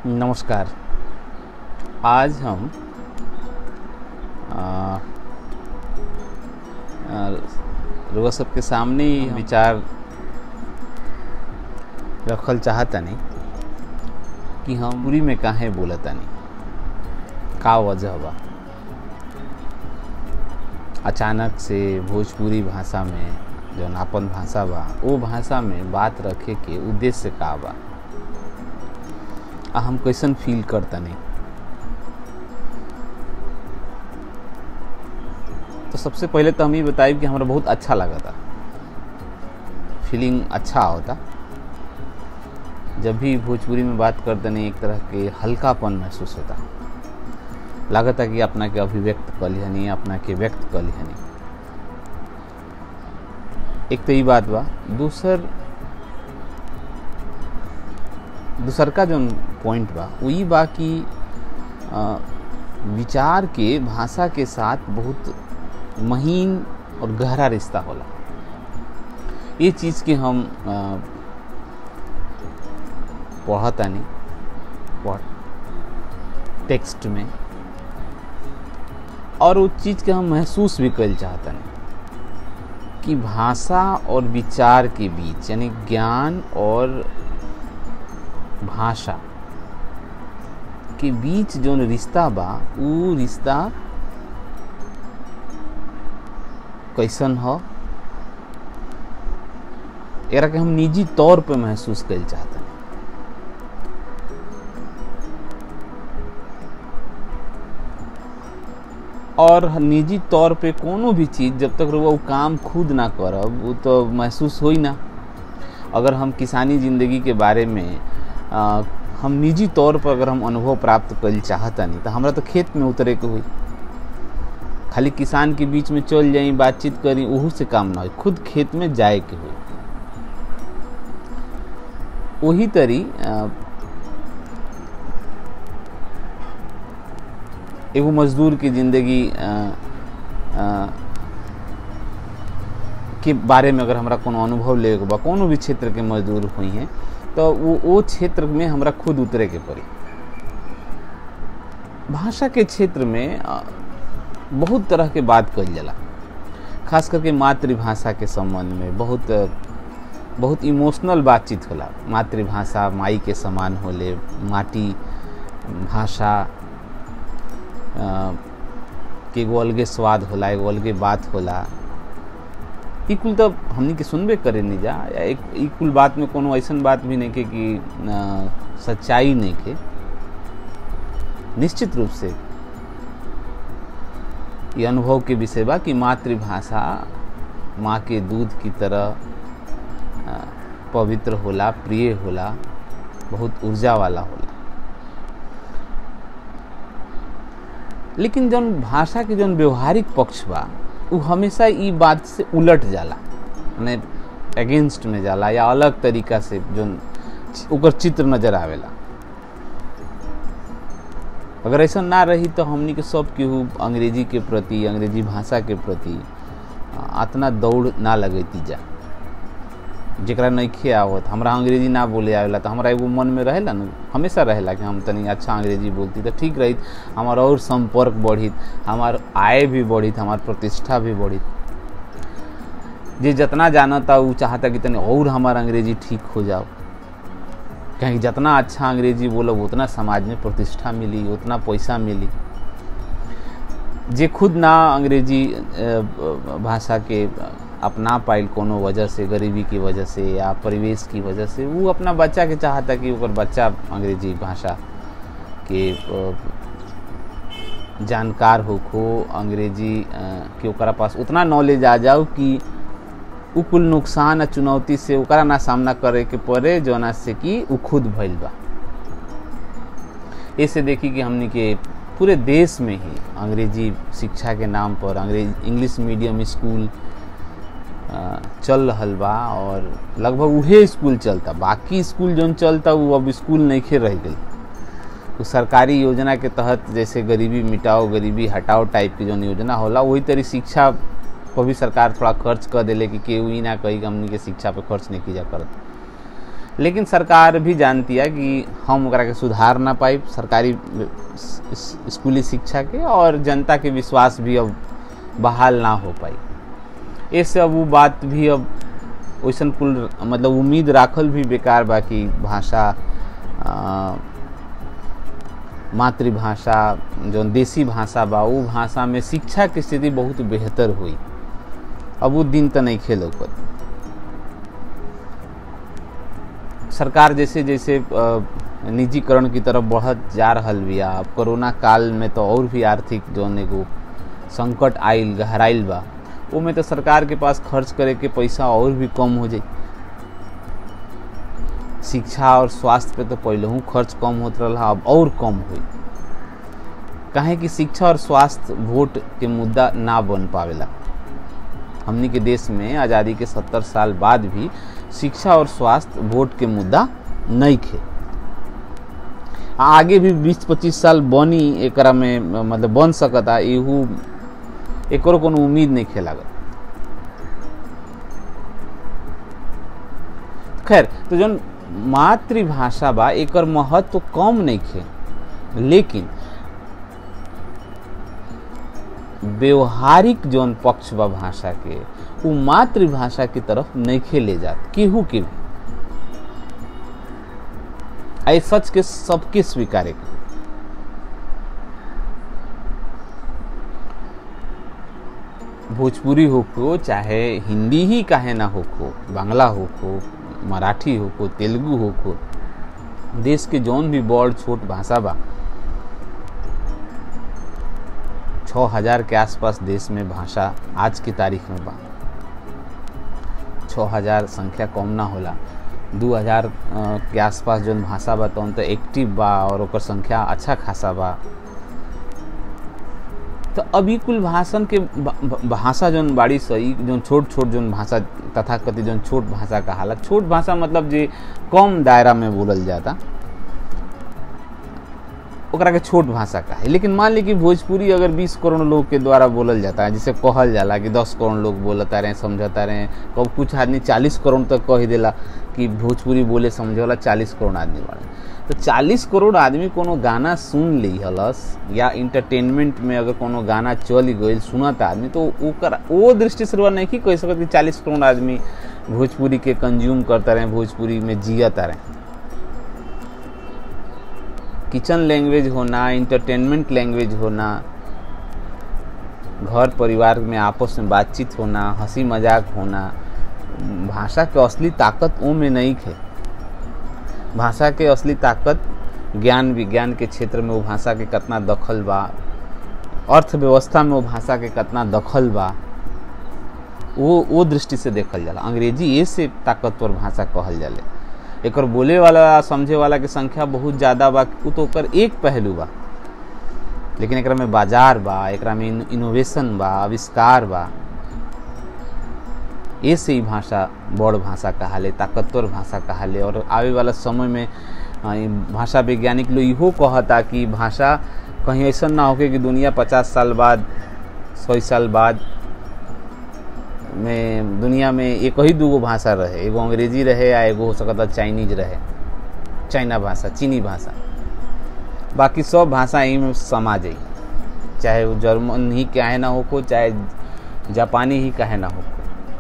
नमस्कार आज हम आ, आ, रउआ सबके सामने ही विचार रखल चाहतनी कि हम पूरी में काहे बोलतनी का वजह बा अचानक से भोजपुरी भाषा में जौन आपन भाषा बा वो भाषा में बात रखे के उद्देश्य का बा आ हम कैसन फील करतनी तो सबसे पहले तो हम ये बताइब कि हमरा बहुत अच्छा लगता फीलिंग अच्छा होता जब भी भोजपुरी में बात करते नहीं एक तरह के हल्कापन महसूस होता लागता कि अपना के अभिव्यक्त कर लिहनी अपना के व्यक्त कर लिहनी एक तो ये बात बा दूसर दूसर का जो पॉइंट बा वो ये बा कि आ, विचार के भाषा के साथ बहुत महीन और गहरा रिश्ता होला ये चीज़ के हम पढ़तानी पढ़ टेक्स्ट में और वो चीज़ के हम महसूस भी कर चाहतनी कि भाषा और विचार के बीच यानी ज्ञान और भाषा के बीच जो रिश्ता बा उ रिश्ता कैसन हो एकरा के हम निजी तौर पे महसूस कर चाहते हैं और निजी तौर पे कोनो भी चीज़ जब तक वो काम खुद ना करब वो तो महसूस हो ही ना अगर हम किसानी ज़िंदगी के बारे में आ, हम निजी तौर पर अगर हम अनुभव प्राप्त कर चाहता नहीं तो हमरा तो खेत में उतरे के हुई खाली किसान के बीच में चल जाई बातचीत करी ओहू से काम ना हो खुद खेत में जाए के हुई वही तरी एगो मजदूर की ज़िंदगी के बारे में अगर हमरा कोनो अनुभव ले बा कोनो भी क्षेत्र के मजदूर हुई हैं तो वो वो क्षेत्र में हमरा खुद उतरे के पड़ी भाषा के क्षेत्र में बहुत तरह के बात कल जाला खास करके मातृभाषा के संबंध में बहुत बहुत इमोशनल बातचीत होला मातृभाषा माई के समान होले माटी भाषा के एगो अलगे स्वाद होला एगो अलगे बात होला ई कुल तो हमनी के सुनबे करे नहीं जा या एक ई कुल बात में कोनो ऐसन बात भी नहीं के कि सच्चाई नहीं के निश्चित रूप से ये अनुभव के विषय बा कि मातृभाषा माँ के दूध की तरह पवित्र होला प्रिय होला बहुत ऊर्जा वाला होला लेकिन जौन भाषा के जौन व्यवहारिक पक्ष बा वो हमेशा ई बात से उलट जाला माने अगेंस्ट में जाला या अलग तरीका से जौन ओकर चित्र नजर आवेला अगर ऐसा ना रही तो हमनी के सब केहू अंग्रेजी के प्रति अंग्रेजी भाषा के प्रति इतना दौड़ ना लगेती जा जरा नइखे आवत हमरा अंग्रेजी ना बोले आवेला तो हमरा एगो मन में रहेला ना हमेशा रहेला कि हम तनी अच्छा अंग्रेजी बोलती तो ठीक रही हमार और संपर्क बढ़ित हमार आय भी बढ़ित हमार प्रतिष्ठा भी बढ़ित जे जितना जानता वो चाहता कि तनी और हमार अंग्रेजी ठीक हो जाओ कहीं जितना अच्छा अंग्रेजी बोलब उतना समाज में प्रतिष्ठा मिली उतना पैसा मिली जे खुद ना अंग्रेजी भाषा के अपना पाइल कोनो वजह से गरीबी की वजह से या परिवेश की वजह से वो अपना बच्चा के चाहता कि ओकर बच्चा अंग्रेजी भाषा के जानकार होखो अंग्रेजी के ओकरा पास उतना नॉलेज आ जाओ कि उ कुल नुकसान आ चुनौती से ओकरा ना सामना करे के पड़े जोना से कि उ खुद भइल बा ऐसे देखी कि हमनी के पूरे देश में ही अंग्रेजी शिक्षा के नाम पर अंग्रेज इंग्लिश मीडियम स्कूल चल रहल बा और लगभग उहे स्कूल चलता बाकी स्कूल जौन चलता वो अब स्कूल नहीं खे रह गई तो सरकारी योजना के तहत जैसे गरीबी मिटाओ गरीबी हटाओ टाइप की जौन योजना होला वही तरी शिक्षा पर भी सरकार थोड़ा खर्च कर दिले कि केहू ही ना कही कि हमनी के शिक्षा पे खर्च नहीं किया करत लेकिन सरकार भी जानती है कि हम ओकरा के सुधार ना पाई सरकारी स्कूली शिक्षा के और जनता के विश्वास भी अब बहाल ना हो पाई इससे अब वो बात भी अब वैसन कुल मतलब उम्मीद राखल भी बेकार बा कि भाषा आ, मातृभाषा जो देसी भाषा बा वो भाषा में शिक्षा की स्थिति बहुत बेहतर हुई अब वो दिन तो नहीं खेल सरकार जैसे जैसे निजीकरण की तरफ बढ़त जा रहा बिया अब कोरोना काल में तो और भी आर्थिक जौन एगो संकट आयल गहराइल बा में तो सरकार के पास खर्च करे के पैसा और भी कम हो जाए शिक्षा और स्वास्थ्य पे तो पहले हूँ खर्च कम होत रहा अब और कम हुई काहे कि शिक्षा और स्वास्थ्य वोट के मुद्दा ना बन पावेला हमनी के देश में आज़ादी के सत्तर साल बाद भी शिक्षा और स्वास्थ्य वोट के मुद्दा नहीं खे आगे भी 20-25 साल बनी एकरा में मतलब बन सकता एहू एकरो कोनो उम्मीद नहीं खे लागत खैर तो जौन मातृभाषा बा एकर महत्व तो कम नहीं खे लेकिन व्यवहारिक जौन पक्ष बा भाषा के वो मातृभाषा की तरफ नहीं खेले जात केहू के भी आई सच के सबके स्वीकारे के भोजपुरी होको चाहे हिंदी ही काहे ना होको बांग्ला होको मराठी होको तेलुगु होको देश के जौन भी बड़ छोट भाषा बा छः हजार के आसपास देश में भाषा आज की तारीख में बा छः हजार संख्या कम ना होला दू हजार के आसपास जौन भाषा बा तौन तो एक्टिव बा और ओकर संख्या अच्छा खासा बा तो अभी कुल भाषण के भाषा जौन बाड़ी सही जौन छोट छोट जौन भाषा तथा कथी जौन छोट भाषा कहाला छोट भाषा मतलब जे कम दायरा में बोलल जाता ओकरा के छोट भाषा का है लेकिन मान ली कि भोजपुरी अगर 20 करोड़ लोग के द्वारा बोलल जाता है जिसे कहल जाला कि 10 करोड़ लोग बोलता रहे समझता रहे कब कुछ आदमी 40 करोड़ तक कह देला कि भोजपुरी बोले समझे वाला 40 करोड़ आदमी बाड़े तो 40 करोड़ आदमी कोनो गाना सुन ली हलस या इंटरटेनमेंट में अगर कोनो गाना चल गई सुनत आदमी तो ओकर वो दृष्टि से नहीं कि कह सकत कि 40 करोड़ आदमी भोजपुरी के कंज्यूम करता रहे भोजपुरी में जियता रहे किचन लैंग्वेज होना इंटरटेनमेंट लैंग्वेज होना घर परिवार में आपस में बातचीत होना हंसी मजाक होना भाषा के असली ताकत वो में नहीं है भाषा के असली ताकत ज्ञान विज्ञान के क्षेत्र में वो भाषा के कितना दखल बा अर्थव्यवस्था में वो भाषा के कितना दखल बा वो वो दृष्टि से देखल जाला अंग्रेजी ये से ताकतवर भाषा कहल जाले एक बोले वाला समझे वाला के संख्या बहुत ज़्यादा बा उ तो ओकर एक पहलू बा लेकिन एक में बाजार बा एक में इनोवेशन बा आविष्कार बा ये से ही भाषा बड़ भाषा कहाले ताकतवर भाषा कहाले और आवे वाला समय में भाषा वैज्ञानिक लोग इहो कहता कि भाषा कहीं ऐसा ना होके कि दुनिया पचास साल बाद सौ साल बाद में दुनिया में एक ही दूगो भाषा रहे एगो अंग्रेजी रहे या एगो हो सकता चाइनीज रहे चाइना भाषा चीनी भाषा बाकी सब भाषा यही में समा जाई चाहे वो जर्मन ही काहे ना हो चाहे जापानी ही काहे ना हो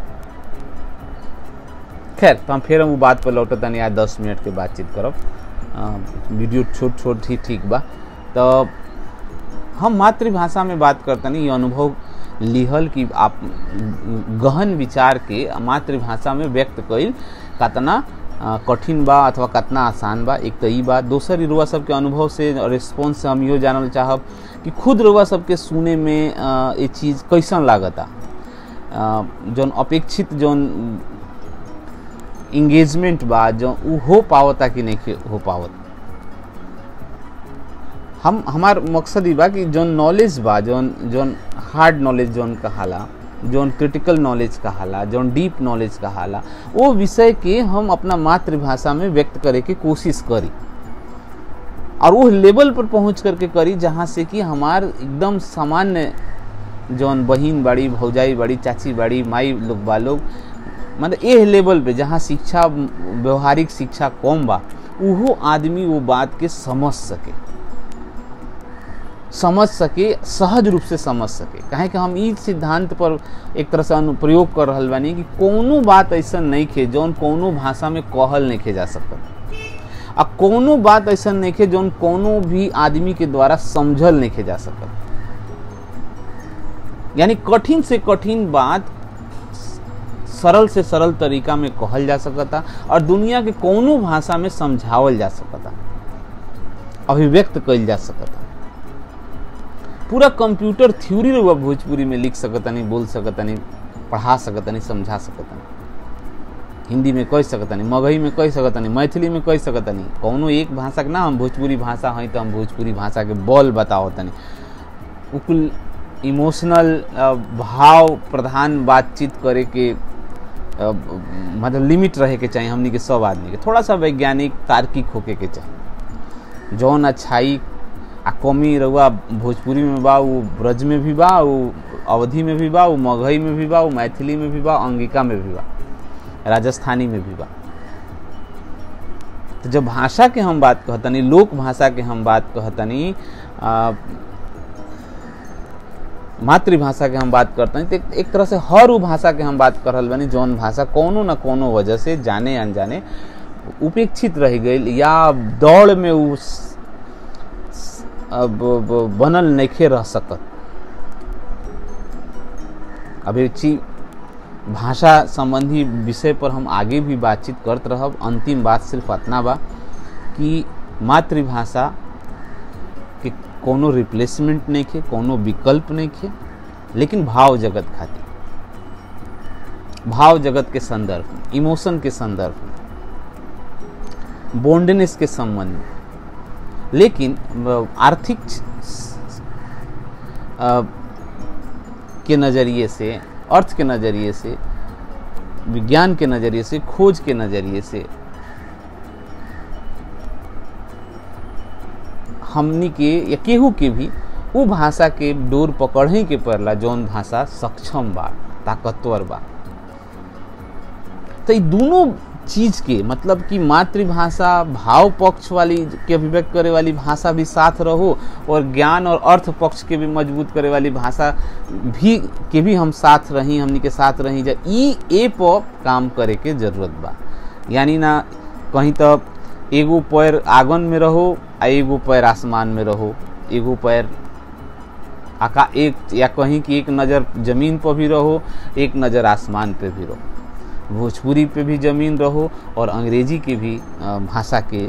खैर तो हम फिर हम बात पर लौटत नहीं आज दस मिनट के बातचीत करब वीडियो छोट छोट ही ठीक बा तो हम मातृभाषा में बात करते नहीं ये अनुभव लिहल कि आप गहन विचार के मातृभाषा में व्यक्त कईल कतना कठिन बा अथवा कितना आसान बा एक तो ई बात दोसर रुआ सबके अनुभव से रिस्पॉन्स से हम इहो जानल चाहब कि खुद रुआ सबके सुने में ये चीज़ कैसन लागता जौन अपेक्षित जौन इंगेजमेंट बा जो उ हो पावता कि नहीं हो पावत हम हमार मकसद ई बा कि जौन नॉलेज बा जौन जौन हार्ड नॉलेज जौन कहाला जौन क्रिटिकल नॉलेज कहाला जौन डीप नॉलेज कहाला वो विषय के हम अपना मातृभाषा में व्यक्त करे के कोशिश करी और वो लेवल पर पहुंच करके करी जहाँ से कि हमार एकदम सामान्य जौन बहिन बाड़ी भौजाई बाड़ी चाची बाड़ी माई लोग बा लोग मतलब एह लेवल पे जहाँ शिक्षा व्यवहारिक शिक्षा कम बा उहो आदमी वो बात के समझ सके समझ सके सहज रूप से समझ सके काहे कि हम ई सिद्धांत पर एक तरह से अनुप्रयोग कर रहल बानी कि कोनो बात ऐसा नहीं खे जौन कोनो भाषा में कहल नहीं खे जा सकत आ कोनो बात ऐसा नहीं खे जौन कोनो भी आदमी के द्वारा समझल नहीं खे जा सकत यानी कठिन से कठिन बात सरल से सरल तरीका में कहल जा सकता और दुनिया के कोनो भाषा में समझावल जा सकता अभिव्यक्त कइल जा सकता पूरा कंप्यूटर थ्योरी रहुआ भोजपुरी में लिख सकतानी बोल सकतानी पढ़ा सकतानी समझा सकतानी हिंदी में कह सकतानी मगही में कह सकतानी मैथिली में कह सकतानी कौनो एक भाषा के ना हम भोजपुरी भाषा है तो हम भोजपुरी भाषा के बल बताओ तनी कुल इमोशनल भाव प्रधान बातचीत करे के मतलब लिमिट रहे के चाहिए हमनी के सब आदमी के थोड़ा सा वैज्ञानिक तार्किक होके के चाहिए जौन अच्छाई आ कमी रहुआ भोजपुरी में बा वो ब्रज में भी बा वो अवधि में भी बा वो मगही में भी बा वो मैथिली में भी बा अंगिका में भी बा राजस्थानी में भी बा तो जब भाषा के हम बात कहतनी लोक भाषा के हम बात कहतनी मातृभाषा के हम बात करते हैं तो एक तरह से हर वो भाषा के हम बात कर रहा बनी जौन भाषा कोनो न कोनो वजह से जाने अनजाने उपेक्षित रह गई या दौड़ में उस अब बनल नइखे रह सकत अभिरुचि भाषा संबंधी विषय पर हम आगे भी बातचीत करत रहब अंतिम बात सिर्फ इतना बा कि मातृभाषा के कोनो रिप्लेसमेंट नहीं खे कोनो विकल्प नहीं खे लेकिन भाव जगत खातिर भाव जगत के संदर्भ में इमोशन के संदर्भ में बॉन्डनेस के संबंध में लेकिन आर्थिक के नज़रिए से अर्थ के नज़रिए से विज्ञान के नज़रिए से खोज के नज़रिए से हमनी के या केहू के भी वो भाषा के डोर पकड़े के पड़ला जौन भाषा सक्षम बा ताकतवर बा तो दोनों चीज के मतलब कि मातृभाषा भाव पक्ष वाली के अभिव्यक्त करे वाली भाषा भी साथ रहो और ज्ञान और अर्थ पक्ष के भी मजबूत करे वाली भाषा भी के भी हम साथ रही हमनी के साथ रही जा ई ए पर काम करे के जरूरत बा यानी ना कहीं तो एगो पैर आंगन में रहो आ एगो पैर आसमान में रहो एगो पैर आका एक या कहीं की एक नज़र जमीन पर भी रहो एक नज़र आसमान पे भी रहो भोजपुरी पे भी जमीन रहो और अंग्रेजी के भी भाषा के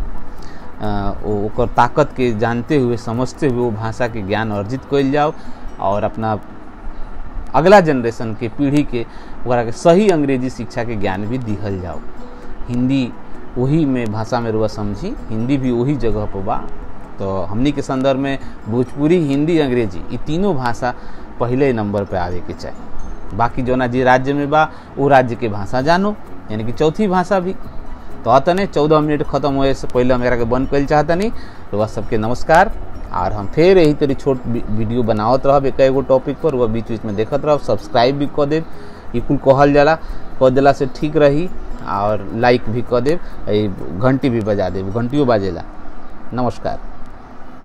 ओकर ताकत के जानते हुए समझते हुए वो भाषा के ज्ञान अर्जित कल जाओ और अपना अगला जनरेशन के पीढ़ी के ओकरा के सही अंग्रेजी शिक्षा के ज्ञान भी दिहल जाओ हिंदी वही में भाषा में रुआ समझी हिंदी भी वही जगह पर बा तो हमनी के संदर्भ में भोजपुरी हिंदी अंग्रेजी ये तीनों भाषा पहले नंबर पे आवे के चाहिए बाकी जो ना जी राज्य में बा वो राज्य के भाषा जानो यानी कि चौथी भाषा भी तो अतने चौदह मिनट खत्म होए से पहले हम के बंद कर चाहता नहीं तो वह सबके नमस्कार और हम फिर यही तरी छोट वीडियो बनावत रहब एक एगो टॉपिक पर वह बीच बीच में देखत रहब सब्सक्राइब भी कर देब ये कुल कहल जाला कह दिला से ठीक रही और लाइक भी कर देब घंटी भी बजा देब घंटियों बाजेला नमस्कार